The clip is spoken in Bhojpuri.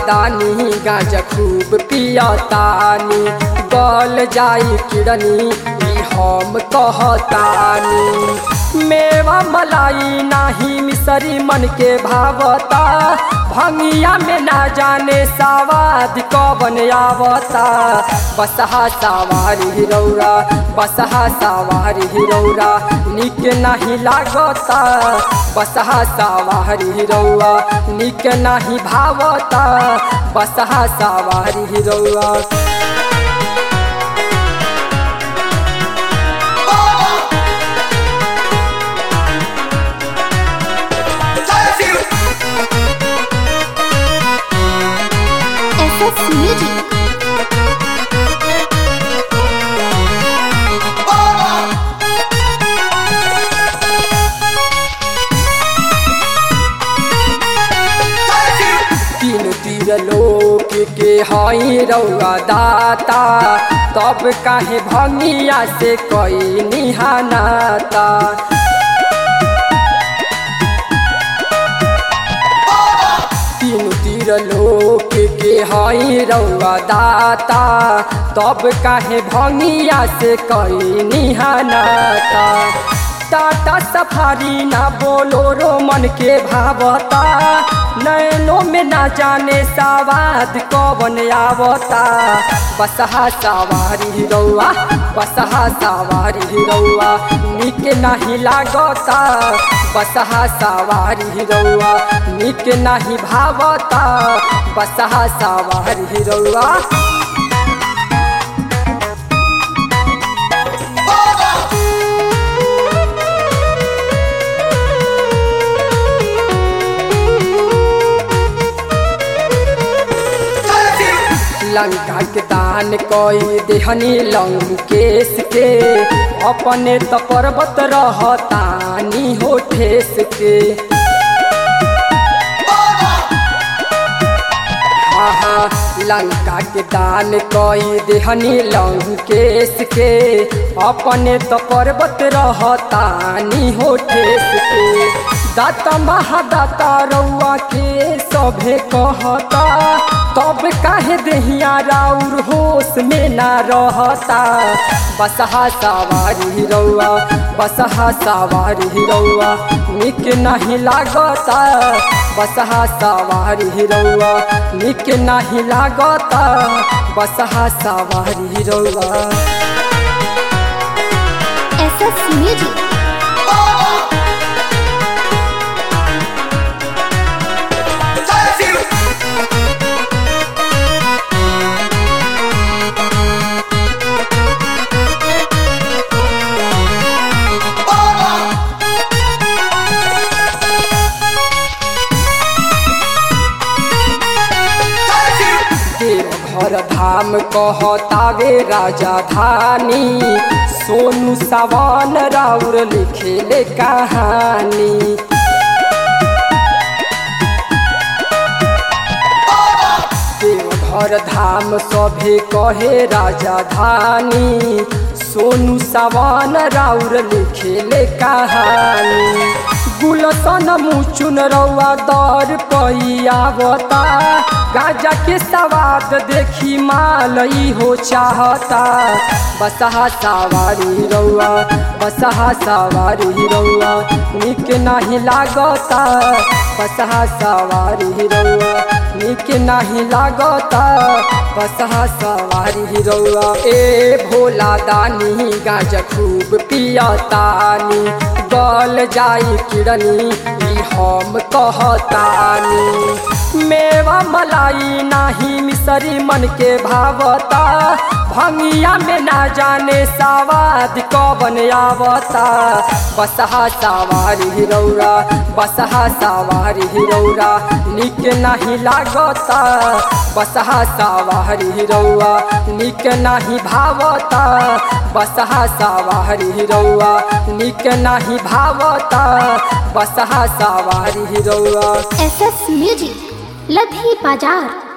दानी गांजा खूब पियतानी गल जाई किड़नी ई हम कहतानी मेवा मलाई नाही मिसरी मन के भावता भंगिया में ना जाने सवाद कबन आवता बसहा सवारी रौरा बसहा सवारी रौरा निक नहीं लागता बसहा सवारी रौआ निक नहीं भावता बसहा सवारी रौआ SS Music. तीन तीर लोक के हई रौआ दाता तब काहे भंगिया से कई निहानाता तीन तीर लोक के हई रौआ दाता तब काहे भंगिया से कई निहानाता टाटा सफारी ना बोलो रो मन के भावता नैनो में ना जाने सवाद कवन आवता बसहा सवारी रौआ बसहा सवारी रौआ निक नहीं लागता बसहा सवारी रौआ निक नहीं भावता बसहा सवारी रौआ लंका के दान कोई देहनी लंकेश के अपने त पर्वत रहतानी हो ठेस के आहा लंका के दान कोई देहनी लंकेश के अपने त पर्वत रहतानी हो ठेस के दाता महादाता रउआ के सभे कहता तब काहे देहिया राउर होश में ना रहता बसहा सवारी रउआ बसहा सवारी रउआ निक नहीं लागता बसहा सवारी रउआ निक नहीं लागता बसहा सवारी रउआ SS Music. देवघर धाम कहतावे राजा धानी सोनू सवान राउर लिखेले कहानी देवघर धाम सभे कहे राजा धानी सोनू सवान राउर लिखेले कहानी गुलसन मुचुन रौआ दर पैयावता गाजा के सवाद देखी माल हो चाहता बसहा सवारी रौआ बसहा सवारी रौआ निक नहीं लागता बसहा सवारी रौआ निक नहीं लागता बसहा सवारी रौआ ए भोला दानी गाजा खूब पियतानी गल जाई किड़नी ई हम कहतानी मेवा मलाई नाही मिसरी मन के भावता भंगिया में ना जाने सवाद कवन आवता बसहा सवारी रौरा बसहा सवारी रौरा निक नहीं लागता बसहा सवारी रौआ निक नहीं भावता बसहा सवारी रौआ निक नहीं भावता बसहा सवारी रौआ SS Music. लधी बाजार